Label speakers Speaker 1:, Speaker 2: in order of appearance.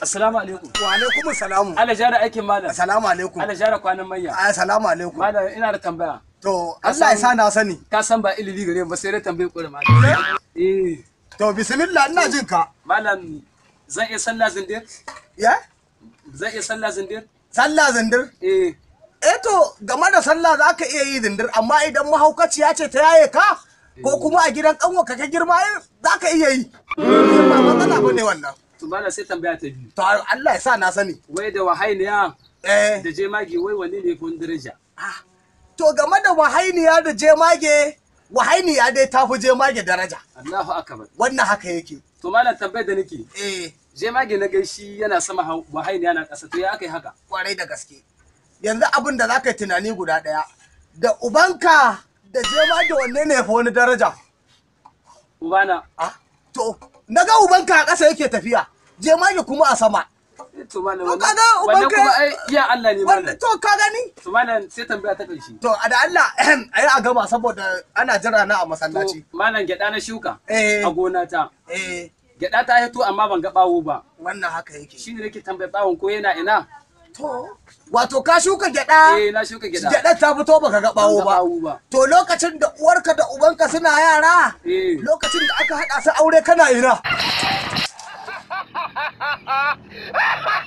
Speaker 1: Assalamu alaikum.
Speaker 2: Wa alaikum salamu.
Speaker 1: Allah jara aikin malam.
Speaker 2: Assalamu alaikum.
Speaker 1: Allah jara kwanan mayya.
Speaker 2: Assalamu alaikum.
Speaker 1: Malam ina da tambaya.
Speaker 2: To Allah ya sa na sani.
Speaker 1: Ka san ba ilimi gare ba sai dai tambayi kure malam. Eh.
Speaker 2: To bismillah ina jin ka.
Speaker 1: Malam zan iya sallah zindir?
Speaker 2: Ya?
Speaker 1: Zan iya sallah zindir?
Speaker 2: Sallah zindir.
Speaker 1: Eh.
Speaker 2: Eh to game da sallah za ka iya yi zindir amma idan mahaukaciya ce ta yaye ka ko kuma a gidan kanwa ka ka girma za ka iya yi. Ba matsala ba ne wannan.
Speaker 1: To malam sai tambaya ta biyu.
Speaker 2: To Allah ya sa na sani.
Speaker 1: Wai da wahainiya
Speaker 2: Eh.
Speaker 1: da jemage wai wanne ne fi daraja?
Speaker 2: ah, To game da wahainiya da jemage wahainiya dai ta fi jemage daraja.
Speaker 1: Allahu akbar.
Speaker 2: Wannan haka yake.
Speaker 1: To malam tambayar da nake.
Speaker 2: Eh.
Speaker 1: Jemage na gaishi yana sama hau- wahainiya na ƙasa to ya aka yi haka?
Speaker 2: kwarai da gaske yanzu abin da za ka yi tunani guda ɗaya da ubanka da jemage wanne ne fa wani daraja
Speaker 1: Ubana.
Speaker 2: ah to na ga ubanka a ƙasa yake tafiya jemage kuma a sama
Speaker 1: Eh, To malam
Speaker 2: To
Speaker 1: wannan
Speaker 2: kaga
Speaker 1: wannan
Speaker 2: ubanka-
Speaker 1: kuma ai iya Allah ne
Speaker 2: wanda
Speaker 1: malam.
Speaker 2: to ka gani
Speaker 1: To malam sai tambaya ta ƙarshe.
Speaker 2: to a da Allah a yi a gama saboda ana jira na a masallaci
Speaker 1: To malam gyaɗa na shuka
Speaker 2: Eh.
Speaker 1: a gona ta.
Speaker 2: eh
Speaker 1: Gyaɗa ta hito amma ban ga ɓawo ba.
Speaker 2: wannan haka yake
Speaker 1: Shi ne nake tambayar ɓawon ko yana ina?
Speaker 2: to wato ka shuka gyaɗa
Speaker 1: Eh na shuka gyaɗa.
Speaker 2: gyaɗar ta fito baka ga
Speaker 1: Ban
Speaker 2: bawo
Speaker 1: ga
Speaker 2: ba
Speaker 1: ɓawo ba.
Speaker 2: to lokacin da uwarka da ubanka suna yara
Speaker 1: Eh.
Speaker 2: lokacin da aka haɗa su aure kana ina